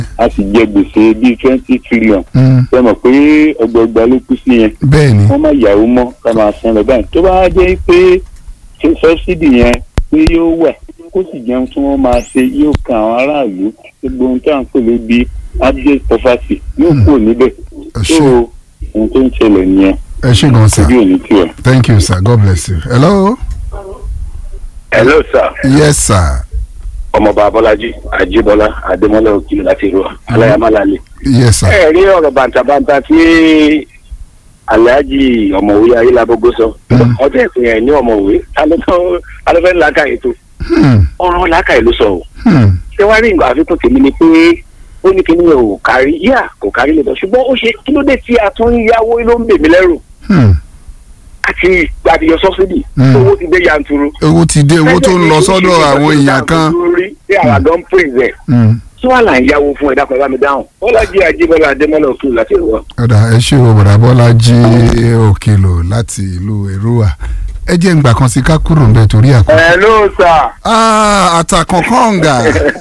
a sì jẹ gbèsè bíi twenty trillion Mm. ṣe mọ̀ pé ọgbọọgba ló kú sí yẹn bẹ́ẹ̀ ni wọ́n má yàwó mọ́ ká máa san lọ báyìí tó bá jẹ́ pé ṣe sọ́sídì yẹn pé yóò wà kó sì jẹun tí wọ́n máa ṣe yóò kan àwọn aráàlú gbogbo ohun tí à ń pè lé bí abject poverty yóò kúrò níbẹ̀ ẹ tó ṣé ohun tó ń ṣẹlẹ̀ nìyẹn ẹ ṣé gan sir ojú òní tiwa. thank you sir god bless you hello hello sir yes sir ọmọọba abọ́lájí àjíbọ́lá adémọ́lá òkìlọ̀ láti ìlú aláyàmálálẹ̀. yes sir ẹ rí ọ̀rọ̀ bàǹtàbàǹtà tí alhaji ọ̀mọ̀wé ayélujábógó sọ Mm. ọjọ́ ìpín ẹ̀ ní ọ̀mọ̀wé alẹ́fẹ́ làákàyè tó Hmm. ọ̀rọ̀ làákàyè ló sọ o Hmm. ṣé wàá rí nǹkan àfikún tèmi ni pé ó ní kíní yẹn ò kárí yá kò kárí lè bọ̀ ṣùgbọ́n ó ṣe kí ló dé tí a tún ń yáwó ló ń bè mí lẹ́rù Hmm. àti àdìyọ sọ́sídì Mm. owó ti dé yanturu. owó ti dé owó tó ń lọ sọ́dọ̀ àwọn èèyàn kan lórí tí àwọn àgọ́ ń pè é Hmm. tí wàá là ń yáwó fún ẹ̀dá kan bá mi dáhùn bọ́lájí àjíbọ́lá adémọ́lá òkú láti ìwọ. ọ̀dà ẹ ṣé o bọ̀dà bọ́lájí òkèlò láti ìlú èrúwà ẹ jẹ́ ǹgbà kan sí ká kúrò ń bẹ torí àkókò. hello sir. Ah, àtàkùn kọ̀ǹgà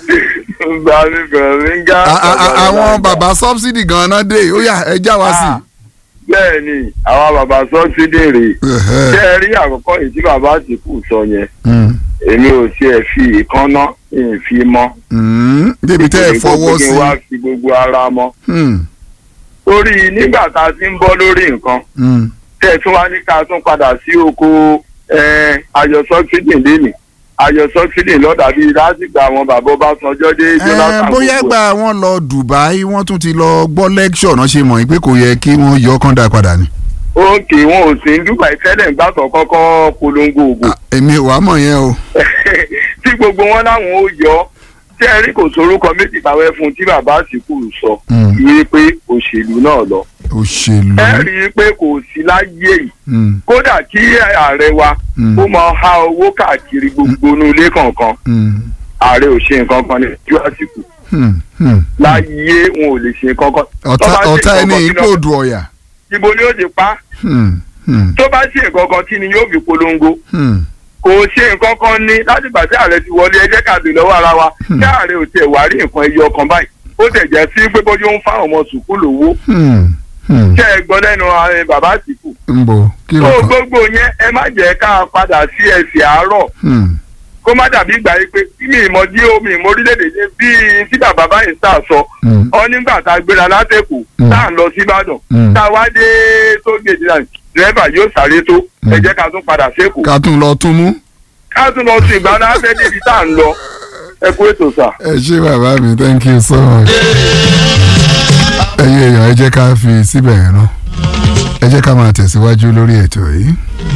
bàmí bàmí ń gá. A- a- a- àwọn bàbá sọ́bsidì gan-an dé ó yá ẹ já wa sí. bẹ́ẹ̀ ni àwọn bàbá sọ́sídì rè Ẹ̀hẹ́. ṣé ẹ rí àkọ́kọ́ yìí tí bàbá àtìkù sọ yẹn Hmm. èmi ò tiẹ̀ fi ìkànnà ìfi mọ́. Hmm. débi tẹ́ ẹ fọwọ́ kí sí. n wá fi gbogbo ara mọ́. Hmm. torí nígbà tá a ti ń bọ́ lórí nǹkan Hmm. tẹ́ ẹ tún wá ní ká tún padà sí oko eh, ayọ̀ sọ́sídì lẹ́nìí ayọ̀ sọ́sídì lọ́dà bíi lásìgbà àwọn bàbá Ọbásanjọ́ dé Ẹ, Jonathan bóyá gbogbo ẹ̀. gba wọn lọ Dubai wọ́n tún ti lọ gbọ́ lẹ́kṣọ̀ náà ṣe mọ̀ pé kò yẹ kí wọ́n yọ kán dá padà ni. òkè wọn ò sí ń Dubai tẹ́lẹ̀ ń gbàtọ̀ kọ́kọ́ polongo ògùn Ah, èmi ò wá mọ̀ yẹn o. tí gbogbo wọn láwọn ó yọ tí ẹ rí kò sorúkọ méjì táwẹ́ fún tí bàbá àsìkò sọ Mm. ní pé òṣèlú náà lọ òṣèlú. ẹ rí i pé kò sí láyé yìí Hmm. kódà kí ààrẹ wa Mm. ó máa há owó káàkiri gbogbo inú ilé kọ̀ọ̀kan Hmm. ààrẹ ò ṣe nǹkan kan ní ojú àsìkò Hmm. Hmm. láyé wọn ò lè ṣe nǹkan kan ọ̀tá Tó bá ṣe ọ̀tá nǹkan ẹni kan kí ipò ló- òdù ọ̀yà. ibo ni ó ti pa Hmm. Hmm. tó bá ṣe nǹkan kan kí ni yóò fi polongo Hmm. kò ṣe nǹkan kan ní láti gbà tí ààrẹ ti wọlé ẹjẹ́ ká bèèrè lọ́wọ́ ara wa Hmm. tí ààrẹ ò tiẹ̀ wá rí nǹkan ẹyọ kan báyìí ó tẹ̀ jẹ́ sí pé bójú ń fáwọn ọmọ sùkúl lówó Hmm. Hmm. tẹ́ ẹ gbọ́ lẹ́nu ààrẹ bàbá àtìkù. ń bọ̀ kí ló tó kàn. gbogbo yẹn ẹ má jẹ́ ká padà sí ẹsẹ̀ àárọ̀ Hmm. kó má dàbí ìgbà yìí pé bí mi ìmọ̀ dí omi ìmọ̀ orílẹ̀-èdè ṣe bí tí bàbá báyìí sá sọ Hmm. ọ nígbà tá a gbéra látẹ̀kù Hmm. tá à ń lọ sí Ìbàdàn Hmm. tá a wá dé tó gèdè náà dírẹ́fà yóò sáré tó ẹ Hmm. jẹ́ ká tún padà sékòó ká tún lọ tún mú. ká tún lọ sí ìgbà náà fẹ́ débi tá à ń lọ ẹ kú ètò sà. ẹ ṣé bàbá mi thank you so much. ẹyẹ èèyàn ẹ jẹ́ ká fi síbẹ̀ yẹn náà ẹ jẹ́ ká máa tẹ̀síwájú lórí ètò yìí.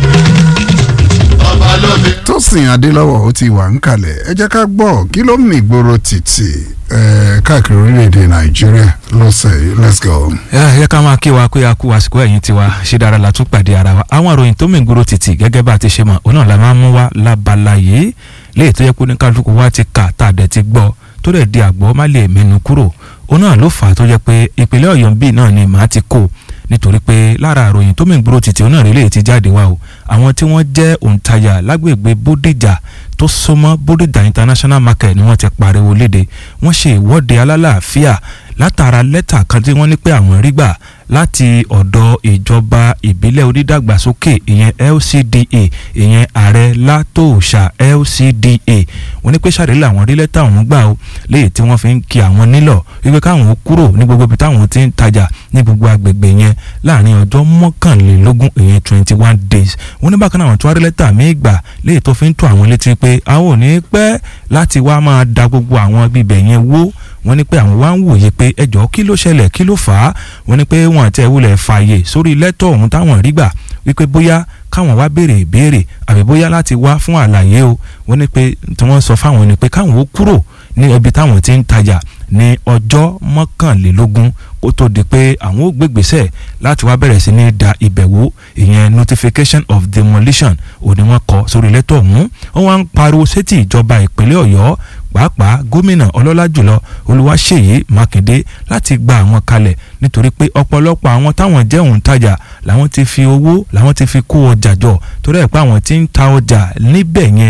Tósìn Adélọ́wọ̀ ó ti wà ń kalẹ̀ ẹ jẹ́ ká gbọ́ kí ló mì gbòòrò títì eh, káàkiri orílẹ̀-èdè Nàìjíríà lọ́sẹ̀ yìí let's go. ẹ yẹ ká máa kí wa pé a kú àsìkò ẹ̀yìn tiwa ṣe dára la tún pàdé ara wa àwọn àròyìn tó mìgboro títì gẹ́gẹ́ bá a ti ṣe mọ̀ òun náà la máa ń mú wa lábala yìí léyìí tó yẹ kó ní kálukú wa ti kà tá a dẹ̀ ti gbọ́ tó dẹ̀ di àgbọ̀ má lè mẹ́nu kúrò òun náà ló fà á tó jẹ́ pé ìpínlẹ̀ Ọ̀yọ́ bíi náà ni màá ti kó nítorí pé lára àròyìn tó mìgboro títì òun náà rí léyìí ti jáde wá o àwọn tí wọ́n jẹ́ òǹtajà lágbègbè Bódìjà tó súnmọ́ Bódìjà International Market ni wọ́n ti pariwo léde wọ́n ṣe ìwọ́de alálàáfíà látara lẹ́tà kan tí wọ́n ní pé àwọn rí gbà láti ọ̀dọ̀ ìjọba ìbílẹ̀ onídàgbàsókè ìyẹn LCDA ìyẹn ààrẹ látòòṣà LCDA wọ́n ní pé ṣàdé làwọn rí lẹ́tà ọ̀hún gbà ó léyìí tí wọ́n fi ń kí àwọn nílọ̀ wípé káwọn ó kúrò ní gbogbo ibi táwọn ti ń tajà ní gbogbo agbègbè yẹn láàrin ọjọ́ mọ́kànlélógún ìyẹn twenty one days wọ́n ní bákan náà àwọn tó wá rí lẹ́tà míì gbà léyìí tó fi ń tó àwọn létí pé àwọn ò ní pẹ́ láti wá máa da gbogbo àwọn bíbẹ̀ yẹn wó wọ́n ní pé àwọn wá ń wòye pé ẹjọ́ kí ló ṣẹlẹ̀ kí ló fà á wọ́n ní pé wọ́n àti ẹ̀wúlẹ̀ fààyè sórí lẹ́tọ̀ ọ̀hún táwọn rí gbà wípé bóyá káwọn wá béèrè ìbéèrè àbí bóyá láti wá fún àlàyé o wọ́n ní pé tí wọ́n sọ fáwọn ni pé káwọn ó kúrò ní ibi táwọn ti ń tajà ní ọjọ́ mọ́kànlélógún kó tó di pé àwọn ó gbégbèsè láti wá bẹ̀rẹ̀ sí ní da ìbẹ̀wò ìyẹn notification of demolition òní wọ́n kọ sórí lẹ́tọ̀ ọ̀hún wọ́n wá ń pariwo sétí ìjọba ìpínlẹ̀ ọ̀yọ́ pàápàá gómìnà ọlọ́lá jùlọ olúwaṣèyí mákindé láti gba àwọn kalẹ̀ nítorí pé ọ̀pọ̀lọpọ̀ àwọn táwọn jẹ́ òǹtajà làwọn ti fi owó làwọn ti fi kó ọjà jọ torí ẹ̀ pé àwọn ti ń ta ọjà níbẹ̀ yẹn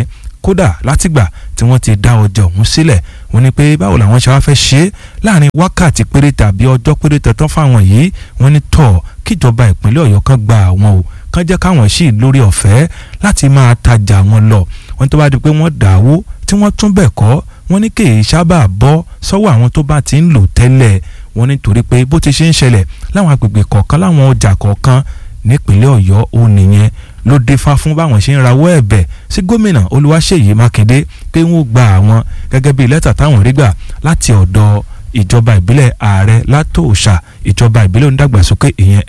kódà látìgbà tí wọ́n ti dá ọjà ọ̀hún sílẹ̀ wọ́n ní pé báwo làwọn ṣe wá fẹ́ ṣe é láàrin wákàtí péré tàbí ọjọ́ péré tẹ̀tán fáwọn yìí wọ́n ní tọ̀ kíjọba ìpínlẹ̀ ọ̀yọ́ kan gba àwọn o kán jẹ́ káwọn sì lórí ọ̀fẹ́ láti máa tajà wọn lọ wọ́n tó bá di pé wọ́n dàwó tí wọ́n tún bẹ̀ kọ́ wọ́n ní kì í sábà bọ́ sọ́wọ́ àwọn tó bá ti ń lò tẹ́lẹ̀ wọ́n nítorí pé bó ti ṣe ń ṣẹlẹ̀ láwọn agbègbè kọ̀ọ̀kan láwọn ọjà kọ̀ọ̀kan nípínlẹ̀ ọ̀yọ́ ó nìyẹn ló dífá fún báwọn ṣe ń rawọ́ ẹ̀bẹ̀ sí gómìnà olúwaṣèyí mákindé pé wọ́n gba àwọn gẹ́gẹ́ bíi lẹ́tà táwọn rí gbà láti ọ̀dọ̀ ìjọba ìbílẹ̀ ààrẹ látòòṣà ìjọba ìbílẹ̀ onídàgbàsókè ìyẹn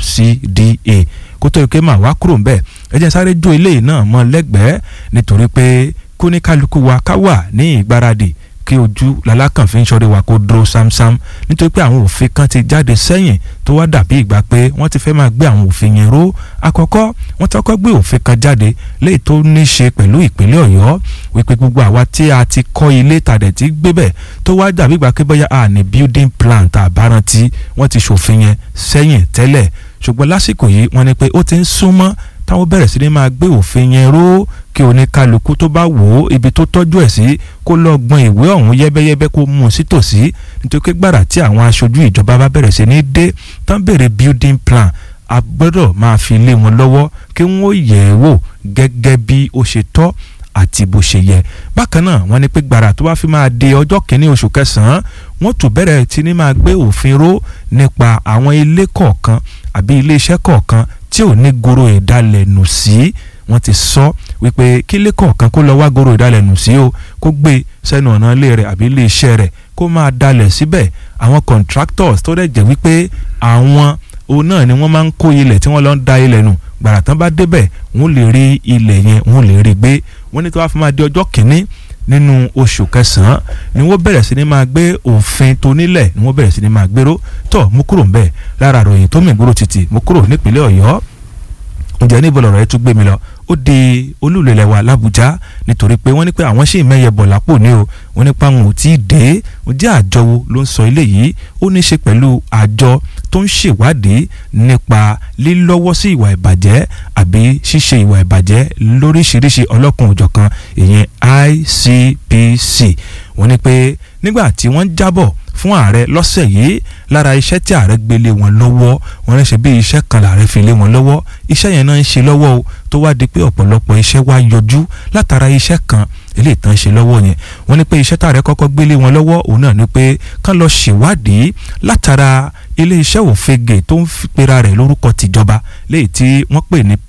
LCDA kó tó ike máa wá kúrò ńbẹ̀ ẹ jẹ́ sáré jó eléyìí náà mọ́ lẹ́gbẹ̀ẹ́ nítorí pé kóníkálukú wa ká wà ní ìgbáradì kí ojú lalákàn fi ń ṣọrí wa kó dúró sámsám nítorí pé àwọn òfin kan ti jáde sẹ́yìn tó wá dàbí ìgbà pé wọ́n ti fẹ́ máa gbé àwọn òfin yẹn ró àkọ́kọ́ wọ́n ti kọ́kọ́ gbé òfin kan jáde léyìí tó ní í ṣe pẹ̀lú ìpínlẹ̀ ọ̀yọ́ wípé gbogbo àwa tí a ti kọ́ ilé tàdẹ̀ tí gbé bẹ̀ tó wá dàbí ìgbà pé bóyá a ní building plan tá a bá rántí wọ́n ti ṣòfin yẹn sẹ́yìn tẹ́lẹ̀ ṣùgbọ́n lásìkò yìí wọ́n ní pé ó ti ń súnmọ́ táwọn bẹ̀rẹ̀ sí ni máa gbé òfin yẹn ró kí oníkálukú tó bá wò ó ibi tó tọ́jú ẹ̀ sí kó lọ gbọ́n ìwé ọ̀hún yẹ́bẹ́yẹ́bẹ́ kó mú un sí tòsí nítorí pé gbàrà tí àwọn aṣojú ìjọba bá bẹ̀rẹ̀ sí ní dé tán bèrè building plan a gbọ́dọ̀ máa fi lé wọn lọ́wọ́ kí wọ́n yẹ̀ ẹ́ wò gẹ́gẹ́ bí ó ṣe tọ́ àti bó ṣe yẹ bákan náà wọ́n ní pé gbàrà tó bá fi máa di ọjọ́ kìíní oṣù kẹsàn-án wọ́n tún bẹ̀rẹ̀ tí ní máa gbé òfin ró nípa àwọn ilé kọ̀ọ̀kan àbí ilé iṣẹ́ kọ̀ọ̀kan tí ò ní goro ìdálẹ̀ nù sí wọ́n ti sọ wípé kílé kọ̀ọ̀kan kó lọ wá goro ìdálẹ̀ nù sí o kó gbé sẹ́nu ọ̀nà ilé rẹ̀ àbí ilé iṣẹ́ rẹ̀ kó máa dalẹ̀ síbẹ̀ àwọn contractors tó dẹ̀ jẹ́ wípé àwọn òun náà ni wọ́n máa ń kó ilẹ̀ tí wọ́n lọ ń da ilẹ̀ nù gbàrà tán bá débẹ̀ wọ́n lè rí ilẹ̀ yẹn wọ́n lè rí gbé wọ́n ní tó bá fi máa di ọjọ́ kìíní nínú oṣù kẹsàn-án ni wọ́n bẹ̀rẹ̀ sí ni máa gbé òfin tó nílẹ̀ ni wọ́n bẹ̀rẹ̀ sí ni máa gbéró tó mú kúrò ńbẹ̀ lára àròyìn tó mìgbóró títì mú kúrò nípínlẹ̀ ọ̀yọ́ ǹjẹ́ níbo lọ̀rọ̀ ẹ tún gbé mi lọ ó di olúlẹ̀lẹ̀ wa làbújá nítorí pé wọ́n ní pé àwọn ṣì mẹ́yẹ bọ̀ lápò ní o wọ́n ní pa àwọn ò tí ì dé ǹjẹ́ àjọ wo ló ń sọ eléyìí ó ní í ṣe pẹ̀lú àjọ tó ń ṣèwádìí nípa lílọ́wọ́ sí ìwà ìbàjẹ́ àbí ṣíṣe ìwà ìbàjẹ́ lóríṣiríṣi ọlọ́kùn òjọ̀kan ìyẹn ICPC wọ́n ní pé nígbà tí wọ́n jábọ̀ fún ààrẹ lọ́sẹ̀ yìí lára iṣẹ́ tí ààrẹ gbélé wọn lọ́wọ́ wọn rẹ̀ ṣe bí iṣẹ́ kan làárẹ̀ fi lé wọn lọ́wọ́ iṣẹ́ yẹn náà ń ṣe lọ́wọ́ o tó wá di pé ọ̀pọ̀lọpọ̀ iṣẹ́ wá yọjú látara iṣẹ́ kan eléyìí tán ṣe lọ́wọ́ yẹn wọ́n ní pé iṣẹ́ tààrẹ kọ́kọ́ gbélé wọn lọ́wọ́ òun náà ni pé kán lọ ṣèwádìí látara ilé iṣẹ́ òfegè tó ń pera rẹ̀ lórúkọ tìjọba léyìí tí wọ́n pè ní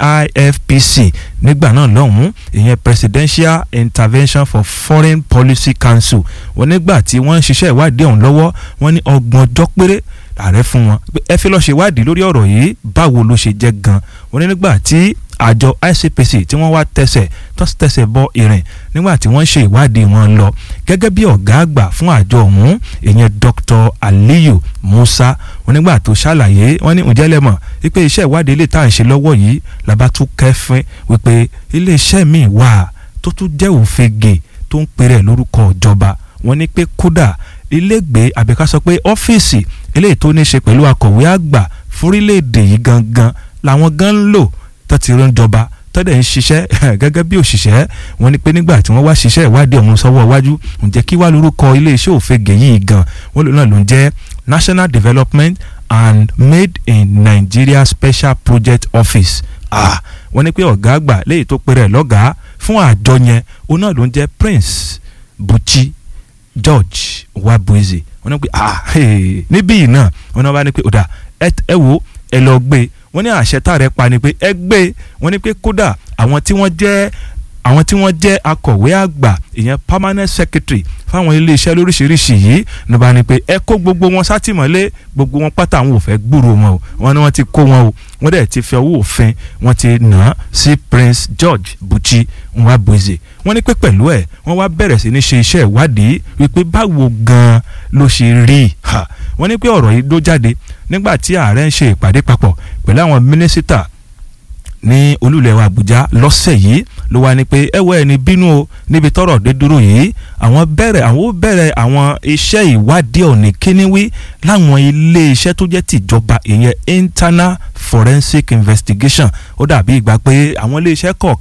PIFPC nígbà náà lọ́hùn-ún ìyẹn Presidential Intervention for Foreign Policy Council wọ́n nígbà tí wọ́n ń ṣiṣẹ́ ìwádìí ọ̀hún lọ́wọ́ wọ́n ní ọgbọ̀n ọjọ́ péré ààrẹ fún wọn ẹ fi lọ́ọ́ ṣèwádìí lórí ọ̀rọ̀ yìí báwo ló ṣe jẹ́ gan wọ́n ní nígbà tí àjọ ICPC tí wọ́n wá tẹsẹ̀ tó tẹsẹ̀ bọ ìrìn nígbà tí wọ́n ṣe ìwádìí wọn lọ gẹ́gẹ́ bí ọ̀gá àgbà fún àjọ ọ̀hún ìyẹn Dr. Aliyu Musa wọ́n nígbà tó ṣàlàyé wọ́n ní ǹjẹ́ lẹ́mọ̀ wípé iṣẹ́ ìwádìí ilé tá à ń ṣe lọ́wọ́ yìí làbá tún kẹ́fín wípé iléeṣẹ́ míì wà tó tún jẹ́ òfegè tó ń pèrè lórúkọ ìjọba wọ́n ní pé kódà ilégbèé àbíká sọ pé ọ́fíìsì eléyìí tó ní ṣe pẹ̀lú akọ̀wé àgbà fúrílẹ̀-èdè yìí gangan làwọn gan ń lò tó ti rán jọba tọ́dẹ̀ ń ṣiṣẹ́ gẹ́gẹ́ bí òṣìṣẹ́ wọn ni pé nígbà tí wọ́n wá ṣiṣẹ́ ìwádìí ọ̀hún sọ́wọ́ iwájú ǹjẹ́ kí wá lórúkọ iléeṣẹ́ òfegè yìí gan wọ́n lò náà ló ń jẹ́ National Development and Made in Nigeria Special Project Office ah wọ́n ní pé ọ̀gá àgbà léyìí tó pèrè lọ́gàá fún àjọ yẹn òun náà ló ń jẹ́ Prince Buchi George Wabueze wọ́n ní pé ah níbí yìí náà wọ́n náà bá ní pé ọ̀dà ẹ wo ẹ lọ gbé wọ́n ní àṣẹ tààrẹ pa ni pé ẹ gbé wọ́n ní pé kódà àwọn tí wọ́n jẹ́ àwọn tí wọ́n jẹ́ akọ̀wé àgbà ìyẹn permanent secretary fáwọn iléeṣẹ́ lóríṣiríṣi yìí ní bá ní pé ẹ kó gbogbo wọn sátìmọ́lé gbogbo wọn pátá àwọn ò fẹ́ gbúrò wọn o wọ́n ní wọ́n ti kó wọn o wọ́n dẹ̀ ti fi ọwọ́ òfin wọ́n ti nà á sí Prince George Buchi Nwabueze wọ́n ní pé pẹ̀lú ẹ̀ wọ́n wá bẹ̀rẹ̀ sí ní ṣe iṣẹ́ ìwádìí wípé báwo gan-an ló ṣe rí wọ́n ní pé ọ̀rọ̀ yìí ló jáde nígbà tí ààrẹ ń ṣe ìpàdé papọ̀ pẹ̀lú àwọn mínísítà ní olúlẹ̀ wa Àbújá lọ́sẹ̀ yìí ló wá ní pé ẹwọ́ ẹni bínú o níbi tọ́rọ̀ dé dúró yìí àwọn bẹ̀rẹ̀ àwọn ó bẹ̀rẹ̀ àwọn iṣẹ́ ìwádìí ọ̀nì kíníwí láwọn ilé iṣẹ́ tó jẹ́ tìjọba ìyẹn internal forensic investigation ó dàbí ìgbà pé àwọn ilé iṣẹ́ kọ̀ọ̀kan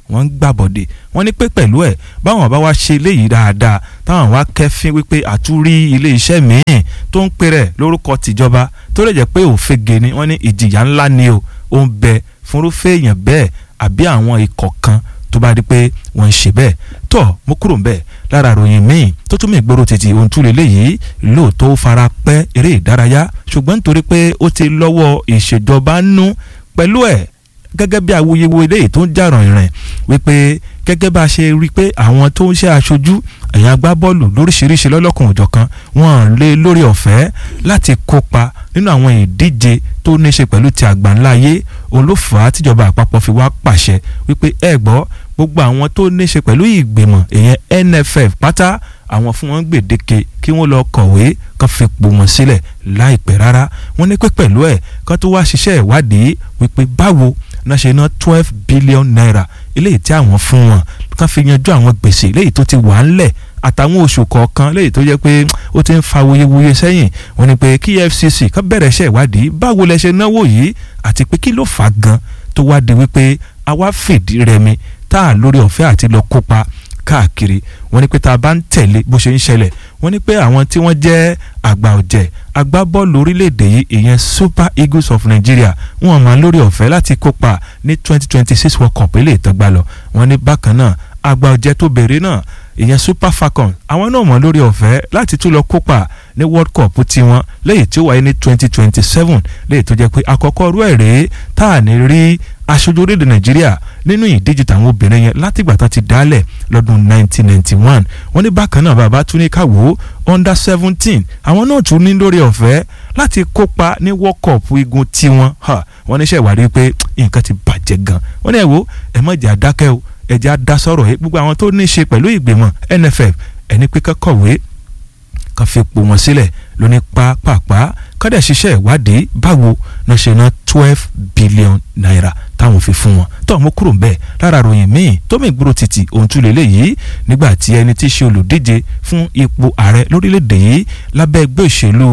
wọ́n ń gbàbọ̀dè wọ́n ní pé pẹ̀lú ẹ̀ báwọn bá wá ṣe eléyìí dáadáa táwọn wá kẹ́fín wípé àtúrí ilé iṣẹ́ míì tó ń pè rẹ̀ lórúkọ tìjọba tó lè jẹ́ pé òfegè ni wọ́n ní ìjìyà ńlá ni o ó ń bẹ fúnrúfẹ́ èèyàn bẹ́ẹ̀ àbí àwọn ikọ̀ kan tó bá di pé wọ́n ń ṣe bẹ́ẹ̀ tọ́ mo kúrò ń bẹ̀ lára ròyìn míì tó tún mí gbòòrò títí ohun tún lélẹ́yìí lóòótọ́ ó fara pẹ́ eré ìdárayá ṣùgbọ́n nítorí pé ó ti lọ́wọ́ ìṣèjọba nú pẹ̀lú ẹ̀ gẹ́gẹ́ bí awuyewuye léyìí tó ń jà ràn-ìrìn wípé gẹ́gẹ́ bá a ṣe rí i pé àwọn tó ń ṣe aṣojú ẹ̀yìn agbábọ́ọ̀lù lóríṣiríṣi lọ́lọ́kan òjọ̀kan wọ́n lé lórí ọ̀fẹ́ láti kópa nínú àwọn ìdíje tó ní í ṣe pẹ̀lú ti àgbáńlá ayé òun ló fà á tíjọba àpapọ̀ fi wá pàṣẹ wípé ẹ gbọ́ gbogbo àwọn tó ní í ṣe pẹ̀lú ìgbìmọ̀ ìyẹn NFF pátá àwọn fún wọn gbèdéke kí wọ́n lọ kọ̀wé kan fi pò wọ́n sílẹ̀ láìpẹ́ rárá wọ́n ní pé pẹ̀lú ẹ̀ kan tó wá ṣiṣẹ́ ìwádìí wípé báwo náà ṣe ná twelve billion naira eléyìí tí àwọn fún wọn kan fi yanjú àwọn gbèsè eléyìí tó ti wà ńlẹ̀ àtàwọn oṣù kọ̀ọ̀kan léyìí tó jẹ́ pé ó ti ń fa wuyewuye sẹ́yìn wọ́n ní pé kí EFCC kan bẹ̀rẹ̀ iṣẹ́ ìwádìí báwo lẹ ṣe náwó yìí àti pé kí ló fà á gan tó wá di wípé àwa fìdí rẹmi tá a lórí ọ̀fẹ́ àti lọ kópa káàkiri wọ́n ní pé tá a bá ń tẹ̀lé bó ṣe ń ṣẹlẹ̀ wọ́n ní pé àwọn tí wọ́n jẹ́ àgbà ọ̀jẹ̀ agbábọ́ọ̀lù orílẹ̀-èdè yìí ìyẹn Super Eagles of Nigeria wọ́n máa lórí ọ̀fẹ́ láti kópa ní twenty twenty six World Cup ilé ìtọ́gbà lọ wọ́n ní bákan náà àgbà ọ̀jẹ̀ tó bèrè náà ìyẹn Super Falcons àwọn náà mọ̀ lórí ọ̀fẹ́ láti tún lọ kópa ní World Cup tiwọn lẹ́yìn tí ó wáyé ní twenty twenty seven lẹ́yìn tó jẹ́ pé àkọ́kọ́ rú ẹ̀ rèé tá à ní rí aṣojú orílẹ̀-èdè Nàìjíríà nínú ìdíje tàwọn obìnrin yẹn látìgbà tán ti dálẹ̀ lọ́dún 1991 wọ́n ní bákan náà bàbá tún ní káwọ́ under seventeen àwọn náà tún ní lórí ọ̀fẹ́ láti kópa ní World Cup igun tiwọn wọ́n ní sẹ́ ìwádìí pé nǹkan ti bàjẹ́ gan wọ́n ní ẹ̀ wo ẹ̀ mọ̀ jẹ́ àdákẹ́ o ẹ̀ jẹ́ àdásọ̀rọ̀ yìí gbogbo àwọn tó ní í ṣe pẹ̀lú ìgbìmọ̀ NFF ẹni pé kọ́kọ̀wé kan fi pò wọ́n sílẹ̀ lóní pápápá kọ́dẹ̀ ṣiṣẹ́ ìwádìí báwo náà ṣe ná twelve billion naira táwọn fi fún wọn tó mú kúrò bẹ́ẹ̀ lára ròyìn míì tó mì gbúrò títì ohun tún lélẹ̀ yìí nígbà tí ẹni tí í ṣe olùdíje fún ipò ààrẹ lórílẹ̀‐èdè yìí lábẹ́ ẹgbẹ́ òṣèlú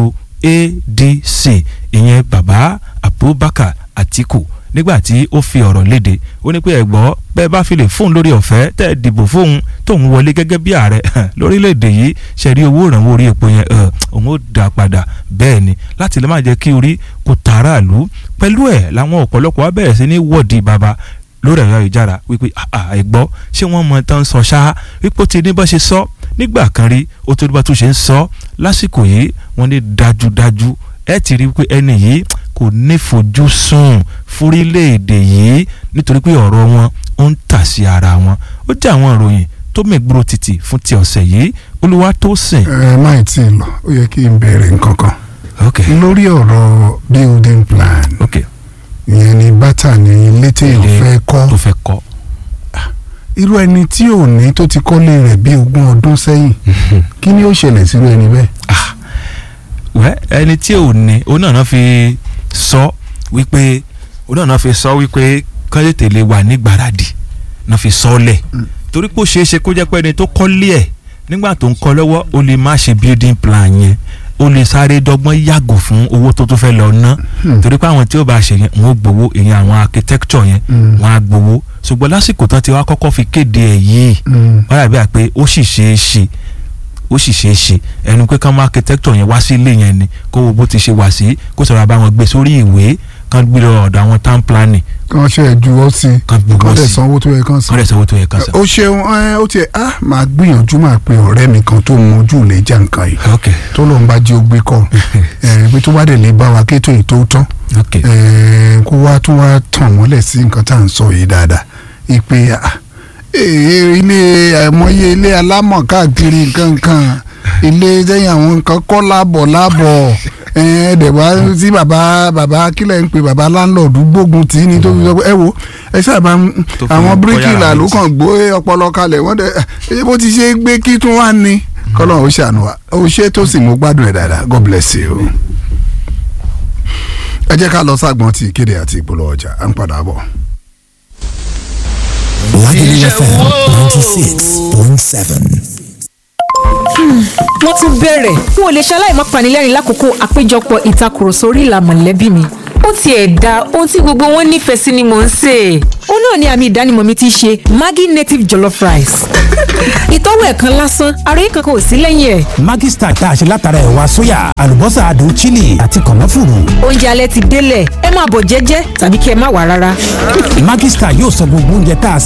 ADC ìyẹn bàbá Abubakar Atiku nígbà tí ó fi ọ̀rọ̀ léde ó ní pé ẹ̀gbọ́ bẹ́ẹ̀ bá fi lè fóun lórí ọ̀fẹ́ tẹ́ ẹ dìbò fóun tóun wọlé gẹ́gẹ́ bí ààrẹ lórílẹ̀‐èdè yìí ṣe rí owó ìrànwọ́ orí epo yẹn òun ó dà padà bẹ́ẹ̀ ni láti lè má jẹ́ kí orí kò tààràlú pẹ̀lú ẹ̀ làwọn ọ̀pọ̀lọpọ̀ wá bẹ̀rẹ̀ sí ní wọ́ọ̀dì bàbá lórí ẹ̀rọ ìjára wípé ẹ̀gbọ́ ṣé wọ́n mọ tán sọ ṣáá wípé ó ti ní bá ṣe sọ nígbà kan rí ó tó ní bá tún ṣe ń sọ lásìkò yìí wọ́n ní dájúdájú ẹ ti rí pé ẹni yìí kò nífojúsùn fúrílẹ̀-èdè yìí nítorí pé ọ̀rọ̀ wọn ó ń tà sí ara wọn ó jẹ́ àwọn ìròyìn tó mẹ́gbúrò títì fún ti ọ̀sẹ̀ yìí olúwa tó sìn. ẹ má ì tí ì lọ ó yẹ kí n bẹ̀rẹ̀ nǹkan kan ok lórí ọ̀rọ̀ building plan ok ìyẹn ni bàtà ní ilé téèyàn Ilé fẹ́ kọ́ tó fẹ́ kọ́ irú ẹni tí ò ní tó ti kọ́lé rẹ̀ bí ogún ọdún sẹ́yìn kí ni ó ṣẹlẹ̀ sírú ẹni bẹ́ẹ̀. wẹ́ ẹni tí ò ní òun náà náà fi sọ wípé òun náà náà fi sọ wípé kọ́lẹ́tẹ̀ lè wà ní gbáradì náà fi sọ lẹ̀ torí pé ó ṣeé ṣe kó jẹ́ pé ẹni tó kọ́lé ẹ̀ nígbà tó ń kọ́ lọ́wọ́ ó lè má ṣe building plan yẹn ó lè sáré dọ́gbọ́n yàgò fún owó tó tún fẹ́ lọ ná torí pé àwọn tí ó bá ṣe yẹn wọ́n ó gbowó ìyẹn àwọn architecture yẹn Mm. wọ́n á gbowó ṣùgbọ́n lásìkò tán ti wá kọ́kọ́ fi kéde ẹ̀ yìí Mm. wọ́n dàbí àpé ó sì ṣeé ṣe ó sì ṣeé ṣe ẹnu pé kán mú architecture yẹn wá sí ilé yẹn ni kó wo bó ti ṣe wà sí kó sọ̀rọ̀ bá wọn gbé sórí ìwé kán gbé lọ ọ̀dọ̀ àwọn town planning kàn ṣe ẹ̀jú ọ sí Kàn gbogbo kàn dẹ̀ sí. sanwó tó yẹ kàn kán san. lè sanwó tó yẹ kán san. ó ṣeun ẹ, ó tiẹ̀ á máa gbìyànjú máa pe ọ̀rẹ́ mi kan tó mojú lè jà nǹkan yìí ok tó lóun bá jí ó gbé kọ́ ẹ pé tó bá dẹ̀ lè bá wa kétò yìí tó tán ok ẹ, kó wá tó wá tàn mọ́lẹ̀ sí nǹkan tá à ń sọ yìí dáadáa ìpè ah, ee, ilé àìmọye ilé alámọ̀ káàkiri nǹkan kan ilé sẹ́yìn àwọn nǹkan kọ́ láàbọ̀ láàbọ̀ ẹ̀ẹ́dẹ̀wá tí bàbá bàbá kílẹ̀ ń pe bàbá láńlọ́ọ̀dù gbógun tì í ní tó fi sọ pé ẹ wo ẹ sábà Tó fi àwọn kọ́ bíríkìlà yàrá ló méjì. kàn gbé ọpọlọ kalẹ̀ wọ́n dẹ̀ ẹ bó ti ṣe é gbé kí tún wá ní kọ́lọ́ ó ṣàánú wa ó ṣe tó sì mú gbádùn ẹ̀ dáadáa God bless you. ẹ jẹ́ ká lọ ságbọ́n ti ìkéde àti ìpolówó ọjà à ń padà bọ̀. Lagelu FM 96.7. wọ́n tún bẹ̀rẹ̀ n ò lè ṣaláì má panilẹ́rìn lákòókò àpéjọpọ̀ ìtakùrọ̀sọ orí ìlà mọ̀lẹ́bí mi ó tiẹ̀ da ohun tí gbogbo wọn nífẹ̀ẹ́ sí ni mò ń sè é. ó náà ni àmì ìdánimọ̀ mi ti ṣe Maggi native jollof rice. ìtọ́wò ẹ̀kan lásán ara yìí kankan ò sí lẹ́yìn ẹ̀. Maggi Star tá a ṣe látara ẹ̀wà sóyà àlùbọ́sà adùn chili àti kànáfùrù. oúnjẹ alẹ́ ti délẹ̀ ẹ máa bọ̀ jẹ́jẹ́ tàbí kí ẹ má wà rárá. Maggi Star yóò sọ gbogbo oúnjẹ tá a